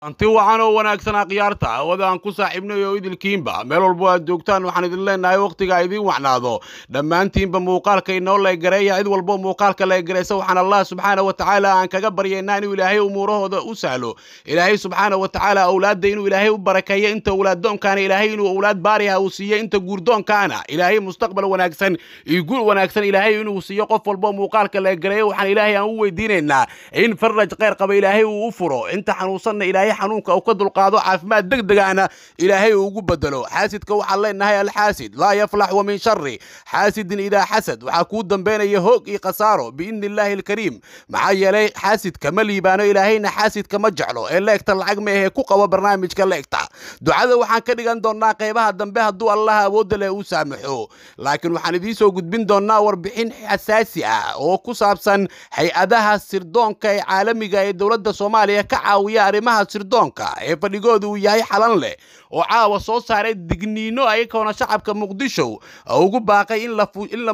anti wacan oo wanaagsan akhyaarta hawada aan ku saaxiibnay oo idilkiinba meel walbo aad joogtaan waxaan idin leenahay wakhtiga idiin wacnaado dhammaantiinba muuqaalka inoo leegareeya cid walbo muuqaalka leegaraysa waxaan allah subxaana wa tacaala aan kaga baryaynaa inuu ilaahay umuurahooda u sahlo ilaahay subxaana wa tacaala awlaadda inuu ilaahay u barakeeyo inta awlaaddoonkaana ilaahay inuu awlaad baariha uu siiyo inta guurdoonkaana ilaahay mustaqbal wanaagsan iyo guul wanaagsan ilaahay inuu siiyo qof walbo muuqaalka leegareeyo waxaan ilaahay aan u weydiinaynaa in faraj kheyr qaba ilaahay uu u furo inta xanuunsanna ilaahay xanuunka uu ka dulqaado caafimaad degdegaana ilaahay uu ugu bedelo xaasidka waxaan leenahay alxaasid laa yaflax wa min shari xaasidin idaa xasad waxaa kuu dambaynaya hoog iyo khasaaro biidni illaahi alkariim maxaa yeelay xaasidka ma liibaano ilaahayna xaasidka ma jeclo ee leegta lacag ma ahee ku qabo barnaamijka leegta ducada waxaan ka dhigan doonnaa qaybaha dambe hadduu allah awoodda leh uu saamaxo laakiin waxaan idiin soo gudbin doonnaa warbixin xasaasi ah oo ku saabsan hay-adaha sirdoonka ee caalamiga ee dowladda soomaaliya ka caawiya arrimaha sirdoonka ee fadhigooda uu yahay xalan leh oo caawa soo saaray digniino ayagoona shacabka muqdisho ugu baaqay in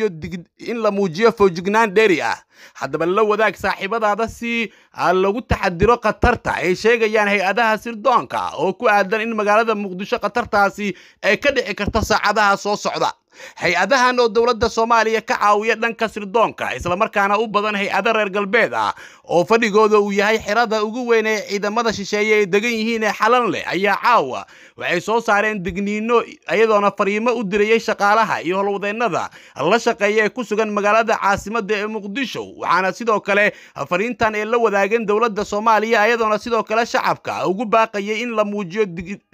la muujiyo foojignaan dheeri ah haddaba la wadaag saaxiibadaada si lagu taxadiro khatarta ay sheegayaan hay-adaha sirdoonka oo ku aadan in magaalada muqdisho khatartaasi ay ka dhici karto saacadaha soo socda hay-adahan oo dowladda soomaaliya ka caawiya dhanka sirdoonka islamarkaana u badan hay-ado reer galbeed ah oo fadhigooda uu yahay xirada ugu weyn ee ciidamada shisheeye ay degan yihiin ee xalan leh ayaa caawa waxay soo saareen digniino iyadoona fariimo u dirayay shaqaalaha iyo howlwadeennada la shaqeeya ee ku sugan magaalada caasimadda ee muqdisho waxaana sidoo kale fariintan ay la wadaageen dowladda soomaaliya iyadoona sidoo kale shacabka ugu baaqayay in la muujiyo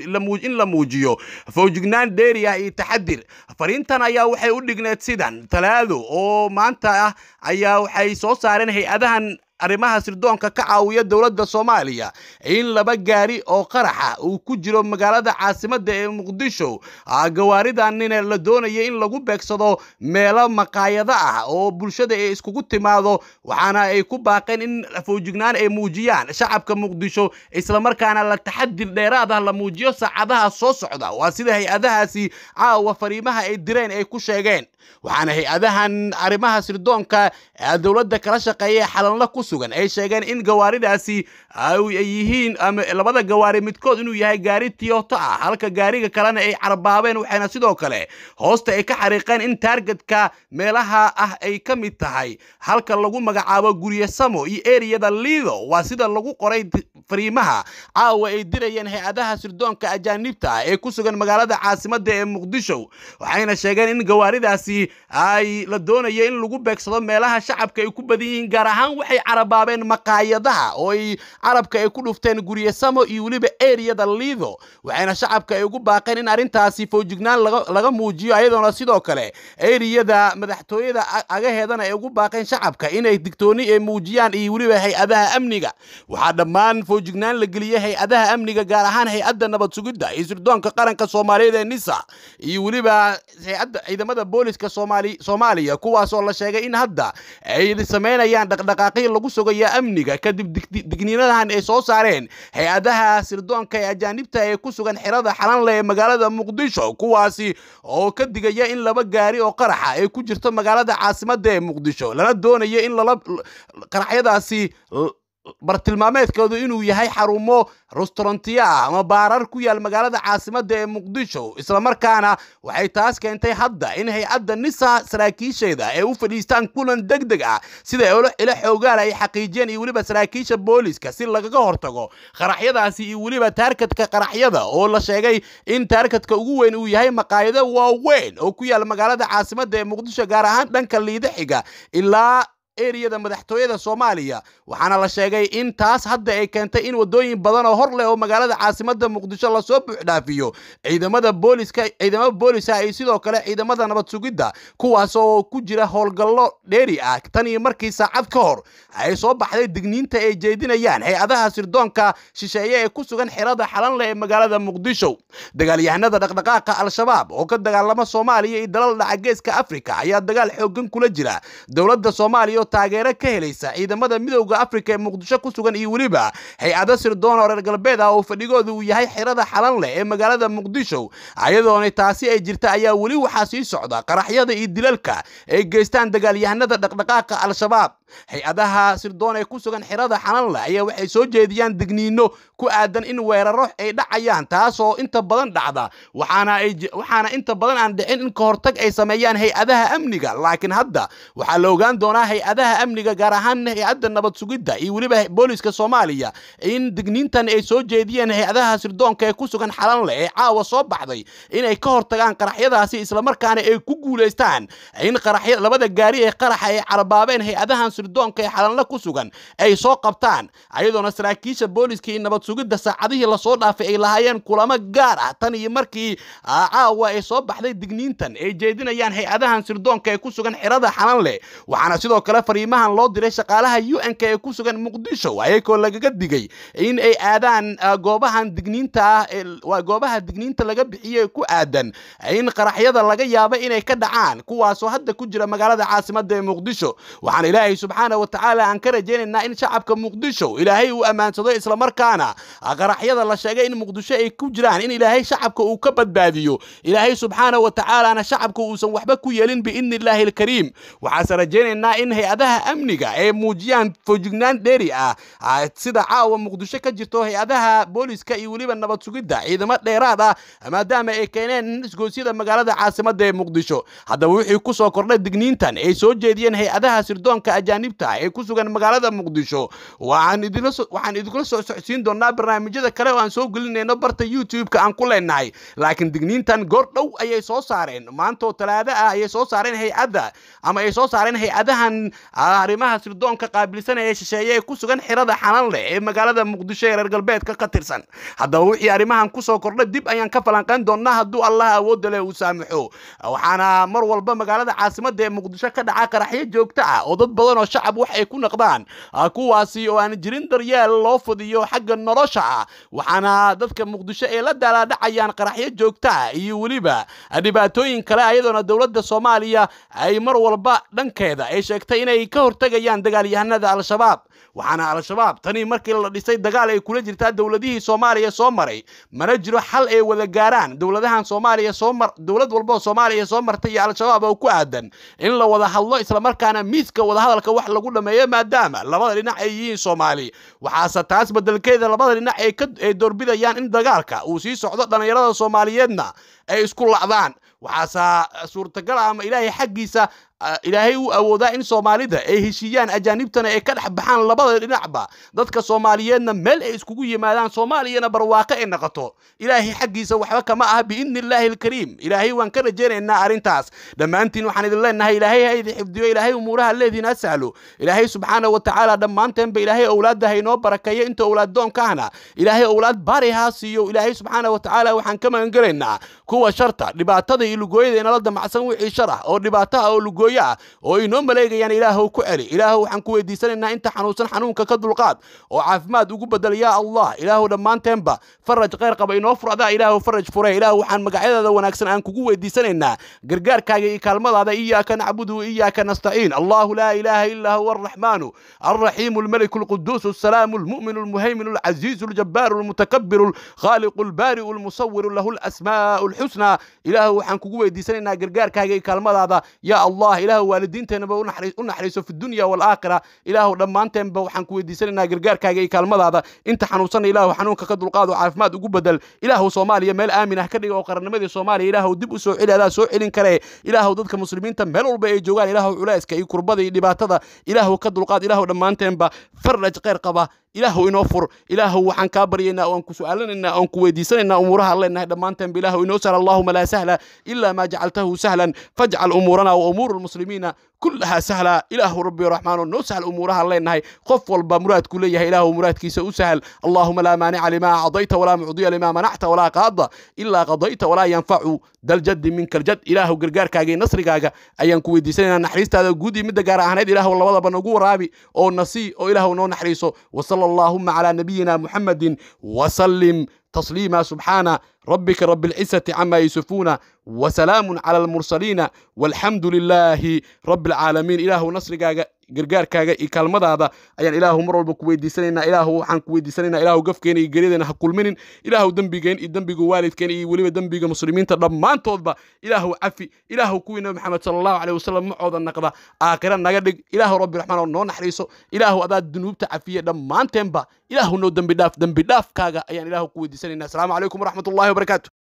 in la muujiyo fowjignaan dheeri ah iyo taxadir fariintan ayaa waxay u dhigneed sidan talaado oo maanta ah ayaa waxay soo saareen hay-adahan arrimaha sirdoonka ka caawiya dowladda soomaaliya in laba gaari oo qaraxa uu ku jiro magaalada caasimadda ee muqdisho gawaaridanina la doonaya in lagu beegsado meelo maqaayado ah oo bulshada ay iskugu timaado waxaana ay ku baaqeen in fowjignaan ay muujiyaan shacabka muqdisho islamarkaana la taxadir dheeraad ah la muujiyo saacadaha soo socda waa sida hay-adahaasi caawa fariimaha ay direen ay ku sheegeen waxaana hay-adahan arrimaha sirdoonka dowladda kala shaqeeya xalanla ku sugan ay sheegeen in gawaaridaasi ay yihiin ama labada gawaari midkood inuu yahay gaari tiyoto ah halka gaariga kalena ay carbaabeen waxayna sidoo kale hoosta ay ka xariiqeen in taargetka meelaha ah ay ka mid tahay halka lagu magacaabo gurye samo iyo eriyada liido waa sida lagu qoray fariimaha caawa ay dirayeen hay-adaha sirdoonka ajaanibta ah ee ku sugan magaalada caasimadda ee muqdisho waxayna sheegeen in gawaaridaasi ay la doonayo in lagu beegsado meelaha shacabka ay ku badan yihiin gaar ahaan waxay carabaabeen maqaayadaha oo ay carabka ay ku dhufteen gurye samo iyo weliba eriyada liido waxayna shacabka ay ugu baaqeen in arrintaasi fowjignaan laga muujiyo ayadoona sidoo kale eriyada madaxtooyada agaheedana ay ugu baaqeen shacabka inay digtooni ay muujiyaan iyo weliba hay-adaha amniga waxaa dhammaan fowjignaan la geliyey hay-adaha amniga gaar ahaan hay-adda nabad sugidda iyo sirdoonka qaranka soomaaliyeed ee nisa iyo weliba hay-adda ciidamada booliska soomaaliya kuwaasoo la sheegay in hadda ay samaynayaan dhaqdhaqaaqyo lagu sugaya amniga kadib digniinadahan ay soo saareen hay-adaha sirdoonka ee ajaanibta ee ku sugan xirada xalanle ee magaalada muqdisho kuwaasi oo ka digaya in laba gaari oo qaraxa ay ku jirto magaalada caasimadda ee muqdisho lana doonayo in lala qaraxyadaasi bartilmaameedkoodu inuu yahay xarumo restaurantiya ah ama baarar ku yaal magaalada caasimadda ee muqdisho islamarkaana waxay taas keentay hadda in hay-adda nisa saraakiisheeda ay u fadhiistaan kulan deg deg ah sida ilo xoogaala ay xaqiijiyeen iyo weliba saraakiisha booliska si lagaga hortago qaraxyadaasi iyo weliba taarkadka qaraxyada oo la sheegay in taarkadka ugu weyn uu yahay maqaayado waaweyn oo ku yaal magaalada caasimadda ee muqdisho gaar ahaan dhanka liida xiga ilaa eriyada madaxtooyada soomaaliya waxaana la sheegay in taas hadda ay keentay in wadooyin badan oo hor leh oo magaalada caasimadda muqdisho lasoo buuxdhaafiyo ciidamada booliska ciidamada booliska iyo sidoo kale ciidamada nabad sugidda kuwaas oo ku jira howlgallo dheeri ah tan iyo markii saacad ka hor ay soo baxday digniinta ay jeedinayaan hay-adaha sirdoonka shisheeye ee ku sugan xirada xalanle ee magaalada muqdisho dagaalyahanada dhaqdhaqaaqa al-shabaab oo ka dagaalama soomaaliya iyo dalal dhaca geeska afrika ayaa dagaal xoogan kula jira dowladda soomaaliya taageero ka helaysa ciidamada midowda afrika ee muqdisho ku sugan iyo weliba hay-ado sirdoon oo reer galbeed ah oo fadhigooda uu yahay xirada xalan leh ee magaalada muqdisho ayadoona taasi ay jirta ayaa weli waxaa sii socda qaraxyada iyo dilalka ay geystaan dagaalyahanada dhaqdhaqaaqa al-shabaab hay-adaha sirdoon ee ku sugan xirada xalanle ayaa waxay soo jeediyaan digniino ku aadan in weeraro ay dhacayaan taasoo inta badan dhacda waxaana inta badan aan dhicin in ka hortag ay sameeyaan hay-adaha amniga laakiin hadda waxaa la ogaan doonaa hay-adaha amniga gaar ahaan hay-adda nabad sugidda iyo weliba booliska soomaaliya in digniintan ay soo jeediyeen hay-adaha sirdoonka ee ku sugan xalanle ee caawa soo baxday inay ka hortagaan qaraxyadaasi islamarkaana ay ku guulaystaan in qaraxya labada gaari ee qaraxa ay carabaabeen hay-adahan sirdoonka ee xalanle ku sugan ay soo qabtaan ayadoona saraakiisha booliska iyo nabad sugidda saacadihii lasoo dhaafay ay lahaayeen kulamo gaar ah tan iyo markii caawa ay soo baxday digniintan ay jeedinayaan hay-adahan sirdoonka ee ku sugan xirada xalanle waxaana sidoo kale fariimahan loo diray shaqaalaha u-n-k ee ku sugan muqdisho ayagoo lagaga digay in ay aadaan goobahan digniinta ah waa goobaha digniinta laga bixiye ku aadan in qaraxyada laga yaabo inay ka dhacaan kuwaasoo hadda ku jira magaalada caasimada ee muqdisho waxaan ilaahay subxaana wa tacaala aan ka rajaynaynaa in shacabka muqdisho ilaahay uu ammaansado islamarkaana qaraxyada la sheegay in muqdisho ay ku jiraan in ilaahay shacabka uu ka badbaadiyo ilaahay subxaana wa tacaalana shacabka uusan waxba ku yeelin biidni illaahi alkariim waxaase rajaynaynaa in hay-adaha amniga ay muujiyaan fojignaan dheeri ah sida caawa muqdisho ka jirto hay-adaha booliska iyo weliba nabad sugidda ciidamo dheeraad ah maadaama ay keeneen isgoosyada magaalada caasimada ee muqdisho haddaba wixii ku soo kordhay digniintan ay soo jeediyeen hay-adaha sirdoonka ajaanibta ee ku sugan magaalada muqdisho waxaan idinkula soo socodsiin doonaa barnaamijyada kale oo aan soo gelinayno barta youtube-ka aan ku leenahay laakiin digniintan goor dhow ayay soo saareen maantoo talaado ah ayay soo saareen hay-adda ama ay soo saareen hay-adahan arrimaha sirdoonka qaabilsanaya ee shisheeye ee ku sugan xirada xalan leh ee magaalada muqdisho ee reer galbeedka ka tirsan haddaba wixii arrimahan kusoo kordhay dib ayaan ka falanqayn doonaa hadduu allah awoodda leh uu saamaxo waxaana mar walba magaalada caasimada ee muqdisho ka dhaca qaraxyo joogto ah oo dad badan oo shacab wax ay ku naqdaan kuwaasi oo aan jirin daryeel loo fudiyo xagga nolosha ah waxaana dadka muqdisho ay la daalaadhacayaan qaraxyo joogto ah iyo weliba dhibaatooyin kale ayadoona dowladda soomaaliya ay mar walba dhankeeda ay sheegtay inay ka hortegayaan dagaalyahanada al-shabaab waxaana al-shabaab tanii markii la dhisay dagaal ay kula jirtaa dowladihii soomaaliya soo maray mana jiro xal ay wada gaaraan dowladahan soomaaliya soo mar dowlad walba oo soomaaliya soo martay iyo al-shabaab oo ku aadan in la wada hadlo islamarkaana miiska wadahadalka wax lagu dhameeyo maadaama labada dhinac ay yihiin soomaali waxaase taas bedelkeeda labada dhinac ay doorbidayaan in dagaalka uu sii socdo dhallinyarada soomaaliyeedna ay isku lacdaan waxaase suurtagal ah ama ilaahay xaggiisa ilaahay uu awoodaa in soomaalida ay heshiiyaan ajaanibtana ay ka dhex baxaan labada dhinacba dadka soomaaliyeedna meel ay iskugu yimaadaan soomaaliyana barwaaqo ay noqoto ilaahay xaggiisa waxba kama ah biidni illaahi alkariim ilaahay waan ka rajaynaynaa arrintaas dhammaantiin waxaan idin leenahay ilaahay ha idin xifdiyo ilaahay umuuraha leediin ha sahlo ilaahay subxaana wa tacaala dhammaanteenba ilaahay owlaadda ha inoo barakeeyo inta owlaaddoonka ahna ilaahay owlaad baari ha siiyo ilaahay subxaana wa tacaala waxaan ka magangelaynaa kuwa sharta dhibaatada iyo lugooyada inala damacsan wixii shar ah oo dhibaato ah oo lugooyo ah oo inoo maleegayaan ilaahow ku celi ilaahow waxaan ku weydiisanaynaa inta xanuunsan xanuunka ka dulqaad oo caafimaad ugu bedel yaa allah ilaahow dhammaanteenba faraj khayr qaba inoo furada ilaahow faraj fure ilaahow waxaan magacyadaada wanaagsan aan kugu weydiisanaynaa gargaarkaaga iyo kaalmadaada iyaaka nacbudu wa iyaaka nastaciin allahu laa ilaaha ilaa huwa arraxmaanu alraxiimu almeliku alquduus السلام المؤمن المهيمن العزيز الجبار المتكبر الخالق البارئ المصور له الأسماء الحسنى إله وحن كوكو ويديسانينا غرغار كاغي كالمدادا يا الله إله والدينتنا با ونحريسو في الدنيا والآخرة إله دمانتين با وحن كو ويديسانينا غرغار كاغي كالمدادا انت حنوصن إله حنونك كدلقاد عافماد ugu bedel ilaahu soomaaliya meel aamin ah ka dhiga oo qarannimadii soomaaliya ilaahu dib u soo celi adaa soo celin kare ilaahu dadka muslimiinta meel walba ay joogaan ilaahu culayska iyo kurbada iyo dhibaatada ilaahu ka dulqaad ilaahu dhammaanteenba faraj khayr qaba ilaahu inoo fur ilaahu waxaan kaa baryaynaa oan ku su'aalanaynaa oan ku weydiisanaynaa umuuraha aan leenahay dhammaanteenba ilaahu inoo sahla allahuma laa sahla ilaa maa jacaltahu sahlan fajcal umuurana wa umuuru lmuslimiina كلها سهلة إله ربي الرحمن نو سهل أمورها الله إنها قف والبمرات كلها إله مراد كيس أسهل اللهم لا مانع لما أعطيت ولا معضي لما منعت ولا قاضى إلا قضيت ولا ينفع ذا الجد منك الجد إله قرقار كاجي نصر كاجا أيان كوي دي سنة نحريست هذا جودي مدة قارا هنيد إله والله وضع بنقو رابي أو نسي أو إله نو نحريسه وصلى اللهم على نبينا محمد وسلم تسليما سبحان ربك رب العزة عما يصفون وسلام على المرسلين والحمد لله رب العالمين إله نصر gargaarkaaga iyo kaalmadaada ayaan ilaahu mar walba ku weydiisanaynaa ilaahu waxaan ku weydiisanaynaa ilaahu gafkeena iyo geryadana ha kulminin ilaahu dembigeen iyo dembiga waalidkeen iyo weliba dembiga muslimiinta dhammaantoodba ilaahu cafi ilaahu kuwii nabi maxamed sala allahu caleyh wasalam macooda naqda aakhira naga dhig ilaahu rabbi raxmaan oo noo naxariiso ilaahu adaa dunuubta cafiye dhammaanteenba ilaahu noo dembi dhaaf dembi dhaafkaaga ayaan ilaahu ku weydiisanaynaa asalaamu calaykum waraxmat ullahi wabarakaatu